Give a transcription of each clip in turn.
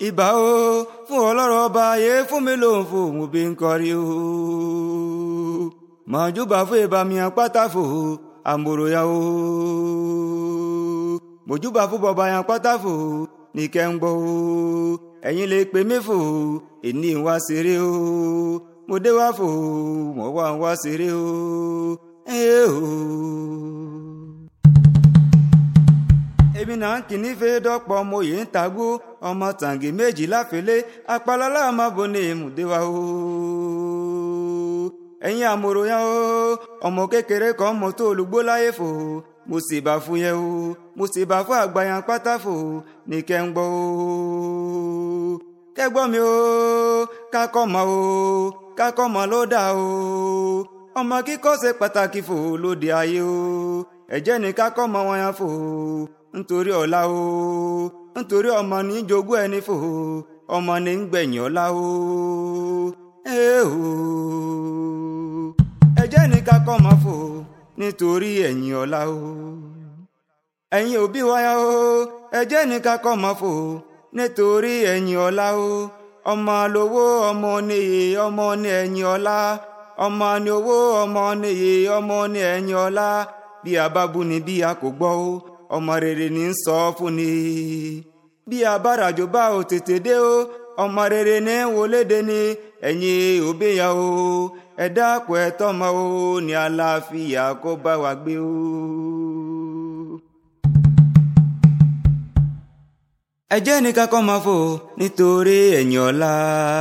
ìbà o fún ọlọ́rọ̀ ọba ayé fún mi lòun fò mo bí ń kọrí o màjúbà fún ìbà mi àpáta fò àmòròyà o mòjúbà fún bọba yẹn pátá fò ní kẹ́ńgbọ́ o ẹ̀yin lè pè mí fò èní ń wá ṣeré o mo dé wá fò mo wá ń wá ṣeré o ẹ o. èmi náà ń kìíní fẹ́ dọ́pọ̀ mo yìí ń tagbó ọmọ tàǹgì méjì láfẹ́lẹ́ apalọ́lá máa bo ní ìmùdé wa o. ẹ̀yin àmọ̀ròyìn o ọmọ kékeré kan mọ̀ tó olùgbó láyé fò mo sì bá fún yẹn o mo sì bá fún àgbàyàn pátá fò ní kẹ́ ń gbọ́ o. kẹ́gbọ́n mi o kákọ́ mọ́ o kákọ́ mọ́ ló dà o ọmọ kíkọ́ ṣe pàtàkì fò lóde ayé o ẹ̀jẹ̀ ní kákọ́ mọ́ wọn yẹn fò nítorí ọ̀la o nítorí ọmọ ní jogún ẹni fò ọmọ ní ń gbẹ̀yìn ọ̀la o ẹ o ẹ̀jẹ̀ ní kákọ́ mọ́ fò nítorí ẹ̀yìn ọ̀la o ẹ̀yin òbí wáyà o ẹ̀jẹ̀ ní kákọ́ mọ́ fò nítorí ẹ̀yìn ọ̀la o ọmọ lówó ọmọ níyì ọmọ ní ẹ̀yìn ọ̀la ọmọ ní owó ọmọ níyì ọmọ ní ẹ̀yìn ọ̀la bí a bá bú ni bí a kò gbọ́ o ọmọ rere ní ń sọ fún ni bí abárajò bá ò tètè dé o ọmọ rere ní wọléde ni ẹ̀yin òbíyà o ẹ dákun ẹ tọ́mọ o ní àlàáfíà kó bá wa gbé o. ẹ jẹ́ ní kakọ́ máa fò nítorí ẹ̀yìn ọ̀la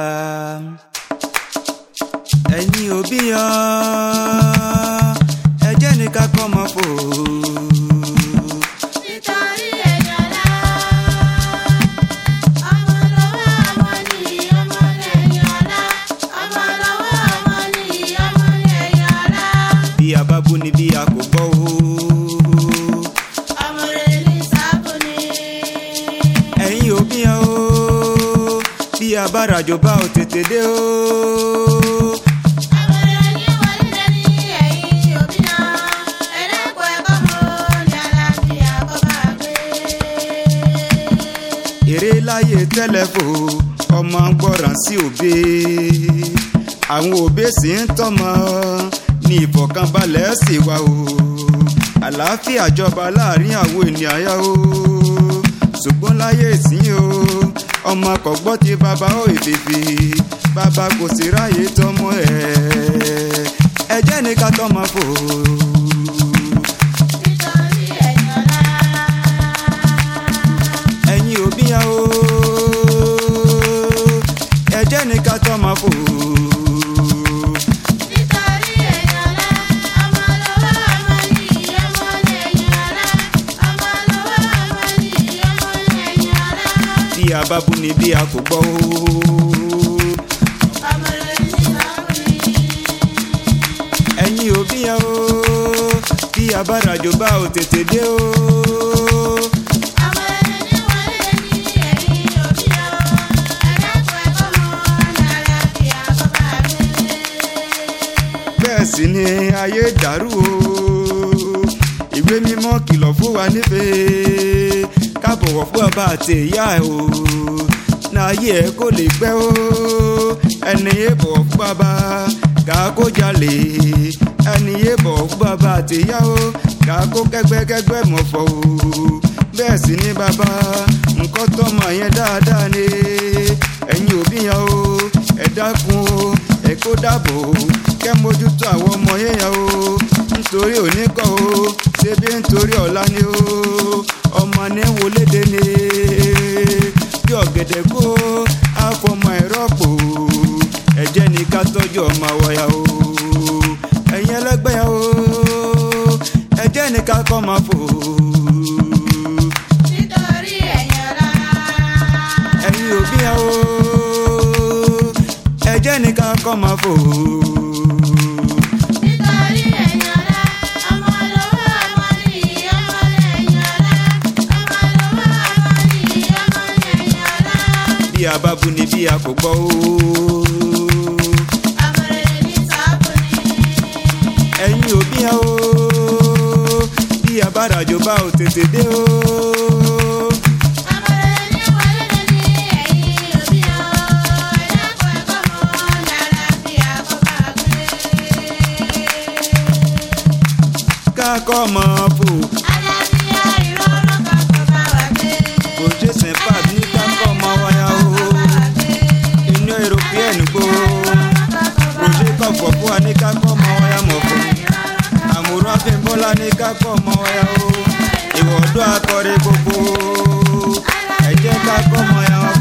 ẹ̀yin òbíyà ẹ jẹ́ ní kakọ́ máa fò. Nítorí ẹ̀yìn ọ̀la, ọmọ lọ́wọ́ ọmọ nìyí, ọmọ lẹ́yìn ọ̀la, ọmọ lọ́wọ́ ọmọ nìyí, ọmọ lẹ́yìn ọ̀la. bí a bá bú ni bí a kò gbọ́ o. Ọmọ rere ní sábò ní. ẹ̀yin òbí yẹn o bí a bá rajò bá ò tètè dé o. Ọmọ rere ní wọlé ní ẹ̀yìn òbí náà. Ẹ̀dẹ́kun ẹ̀kọ́ mọ́ ní àlàáfíà kó bá gbé. èrè láyé tẹ́lẹ̀ fò ọmọ ń gbọ́ràn sí òbí àwọn òbí sì ń tọ́mọ ní ìfọ̀kànbalẹ̀ sì wà o àlàáfíà jọba láàrin àwọn ènìyàn yá o ṣùgbọ́n láyé ìsín o ọmọ kò gbọ́ ti bàbá ó ìfìfì bàbá kò sì ráyè tọ́mọ ẹ̀ ẹ jẹ́ ní ká tọ́mọ fò. Nítorí ẹ̀yìn ọ̀la. ẹ̀yin òbí yẹn o ẹ jẹ́ ní ká tọ́mọ fò. Nítorí ẹ̀yìn ọ̀la, ọmọ lọ́wọ́ ọmọ nìyí, ọmọ lẹ́yìn ọ̀la, ọmọ lọ́wọ́ ọmọ nìyí, ọmọ lẹ́yìn ọ̀la. bí a bá bú ni bí a kò gbọ́ o. Ọmọ rere ní sábò ní. ẹ̀yin òbí yẹn o bí a bá rajò bá ò tètè dé o. Ọmọ rere ní wọlé ní ẹ̀yìn òbí náà. Ẹ̀dẹ́kun ẹ̀kọ́ mọ́ ní àlàáfíà kó bá gbé. bẹ́ẹ̀ sì ni ayé dàrú o. ìwé mímọ́ kìlọ̀ fún wa nífẹ̀ẹ́ ká bọ̀wọ̀ fún bàbá àti ìyá ẹ̀ o. n'ayé ẹ̀ kó lè pẹ́ o. ẹni yé bọ̀wọ̀ fún bàbá kà á kó jalè. ẹni yé bọ̀wọ̀ fún bàbá àti ìyá o kà á kó kẹ́gbẹ́kẹ́gbẹ́ mọ̀ fọ́ o. bẹ́ẹ̀ sì ni bàbá nǹkan tọ́mọ yẹn dáadáa ni ẹ̀yin òbí yẹn o ẹ dákun o ẹ kó dáàbò o kẹ́ mójútó àwọn ọmọ yẹn yẹn o nítorí òní kọ́ o ṣebí nítorí ọ̀la ni o ọmọ ní wọlédè ni bí ọ̀gẹ̀dẹ̀ kó àfọmọ ìrọ́pò ẹ jẹ́ ní ká tọ́jú ọmọ wọ̀ya o ẹ̀yin ẹlẹ́gbẹ́ yẹn o ẹ jẹ́ ní ká kọ́ máa fò Nítorí ẹ̀yìn ọ̀la. ẹ̀yin òbí yẹn o ẹ jẹ́ ní ká kọ́ máa fò. Nítorí ẹ̀yìn ọ̀la, ọmọ lọ́wọ́ ọmọ nìyí, ọmọ lẹ́yìn ọ̀la, ọmọ lọ́wọ́ ọmọ nìyí, ọmọ lẹ́yìn ọ̀la. bí a bá bú ni bí a kò gbọ́ o. Ọmọ rere ní sábò ní. ẹ̀yin òbí yẹn o bí a bá rajò bá ò tètè dé o. Ọmọ rere ní wọlé ní ẹ̀yìn kọ́ ọmọ fò kò ṣe sẹ́ńpà bí ká kọ́ ọmọ wáyà o inú european gbó roger kọ̀fọ̀ fún wa ní ká kọ́ ọmọ wáyà mọ̀ fún àmúrò àfẹ́bọ́lá ní ká kọ́ ọmọ wáyà o ìwọ̀dọ́ akọrin gbogbo ẹ jẹ́ ká kọ́ ọmọ yà wá